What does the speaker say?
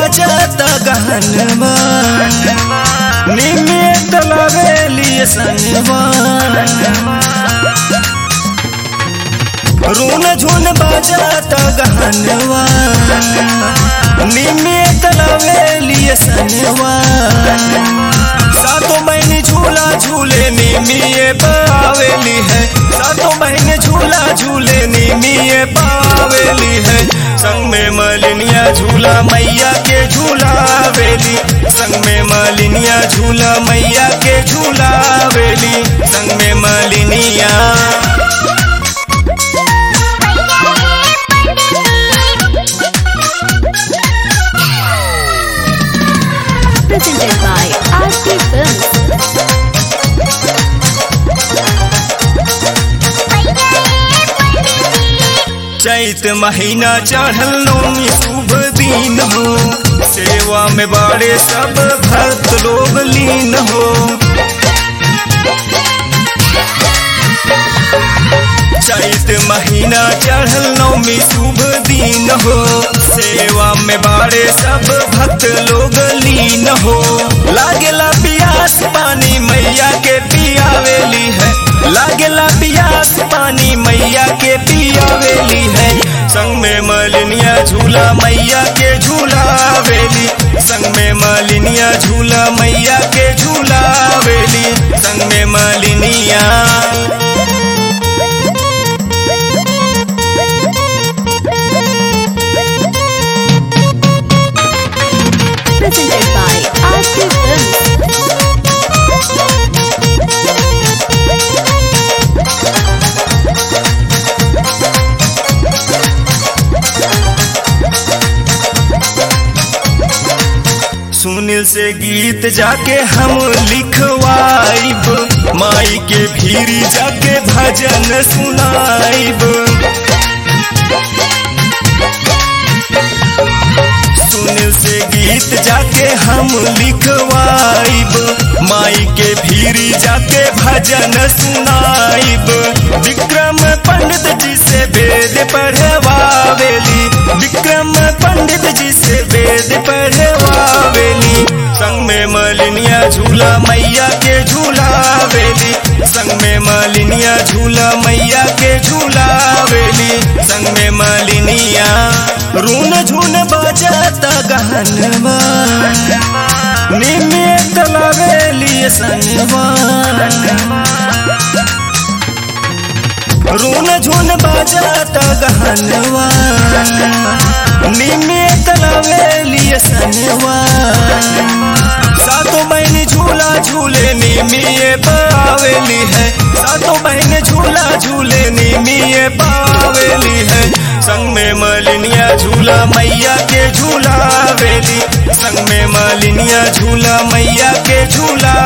बाजाता गहनवा निमे तलावेली संगवा रून झून बाजाता गहनवा निमे तलावेली संगवा सातों बहन झूला झूले निमिये पावेली है सातों बहन झूला झूले निमिये पावेली है संग में मलिनिया झूला मैया के झूला वेली संग में मलिनिया झूला मैया के झूला वेली संग में मलिनिया Presented by RC Films. चैत महीना चढ़ल नौमी शुभ दिन हो सेवा में बाड़े सब भक्त लोग लीन हो चैत महीना चढ़ल नौमी शुभ दिन हो सेवा में बाड़े सब भक्त लोग लीन हो लागेला पियास पानी मैया के पियावेली है लागेला पियास पानी मैया के पियावेली है संग में मलिनिया झूला मैया के झूला वेली संग में मलिनिया झूला मैया के झूला वेली संग में मलिनिया Presented by RC Films. Sunil से गीत जाके हम लिखवाइब माई के भीरी जाके भजन सुनाइब सुनील से गीत जाके हम लिखवाइब माई के भीरी जाके भजन सुनाइब विक्रम पंडित जी से वेद पढ़वावेली विक्रम पंडित जी से वेद पढ़वावेली संग में मलिनिया झूला मैया के झूला वेली संग में मलिनिया झूला मैया के झूला वेली संग में मलिनिया रून झून बजाता गहनवा निमे तलावेली संगवा रून झून बजाता गहनवा निमे तलावेली संगवा सातों बहन झूला झूले निमिये पावेली है सातों बहन झूला झूले निमिये पावेली है संग में मलिनिया झूला मैया के झूला वेली संग में मलिनिया झूला मैया के झूला